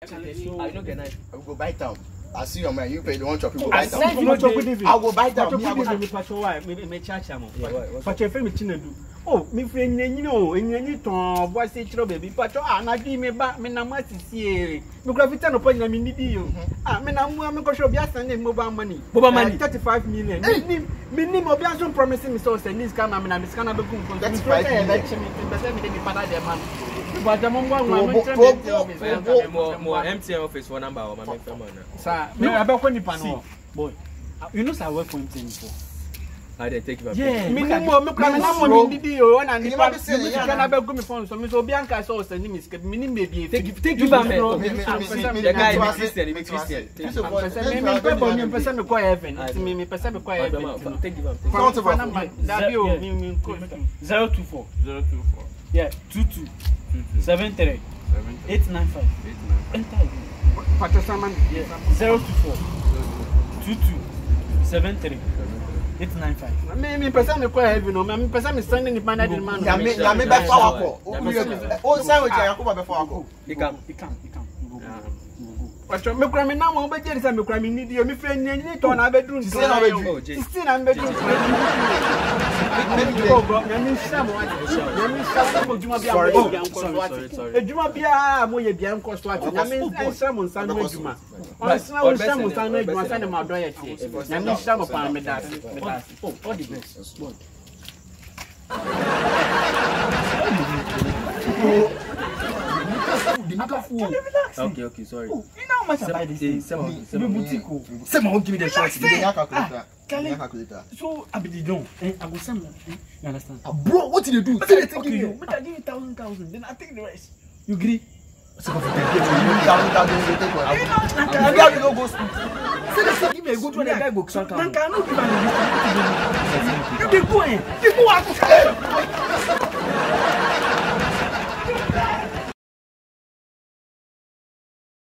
I no get knife. I go buy town. I see your man, you pay the one chop, you go I buy town. said you no chop with David. I go buy town. Pacho Me, I kudi go mi mi pacho wa mi mi chacha mo. Yeah, what- what's Pacho efe mi Chinedu. Oh, mi fi enyenyi o, enyenyi ton bo ase chiro baby. Pacho ah na di me ba me na ma sisi e. Mi kura fi tano po nyina mi nidi o. Ah me na mu mi ko show bi asan ne mobile money. Mobile money? Uh, 35 million. Mi ni mi ni mo bi asan promising me so say this can na me na me scan na be kun kun. 35 million. Mi pese mi de mi pada de man. Pacho mo ngwa ngwa Wo- mo wo- nche wo- mi wo- te wo- Mo mo MTN office phone number or my main phone number. Sa, me abekọ nipa no. Boy, you know say I work for MTN before. I dey take you. Yeah, mi ni mo mi kura mi na mo mi didi o na Ni nipa ma bi se mi ne, sika ya na na- bɛ gu mi phone so mi so obi anka sɛ ɔsɛ ni mi sika mi ni maybe efi Take take you back, man. Me- me- Ah, me- mpɛsɛ me- mi The guy na- be Christian, he be Christian. Take This is what- mpɛsɛ mi mi mpɛ bɔ mi mpɛsɛ mi kɔ heaven nti mi mi mpɛsɛ mi kɔ heaven nti no. Take you am. Front of Fa us. number dabi o mi mi nkɔ Zero two four. Zero two four Yeah, two two two two seven three seven eight nine five. eight nine five. Enter again. pàtó sáma mi. Yeah, zero two four two two seven three eight nine five. mi mi mpɛsɛ mi kɔ heaven o mi mi mpɛsɛ mi sɛn ni nipa na di ma no. Nyame nyame bɛ fa wakɔ. O sɛ o jɛ Yakuba bɛ fa wakɔ. You can. He come, he come. We go, Yeah. we go. pàtó mi kura mi na mo bɛ jɛ sɛ mi kura mi nidi o mi fɛ nye nye tɔ na bɛ dun Sisi na bɛ dun. Oh, Jay. sisi na bɛ dun. Maybe Nyame nhyira mo ate. Nyame nhyira mo adwuma bi a Sorry, moyɛ bia nkɔ sorry, so sorry, ate. sorry. Adwuma biara a moyɛ bia nkɔ so ate. Nyame nhyira mo nsa no adwuma. Ɔnsena wo nhyira mo nsa no adwuma sɛne mo adɔ yɛ teɛ. Nyame nhyira mo paa meda ase. Meda ase. Oh, all the best. Boy. Okay, okay, sorry. You know how much I buy this Eh, thing? Sema, Be Sema. boutique. oh. Sema, won't give me the shot. You dey hear calculator. Kelly. You dey hear calculator. So I be the don. Eh, I go send. eh, You understand? Ah, Bro, what did you do? But Say I the take thing you. you. But I give you thousand thousand. Then I take the rest. You agree? Down, down, you dey take one. Nanka, How you no go school? Say the same. Give me a good one. The guy go Nanka, I no give am the list. You dey go eh? You go out.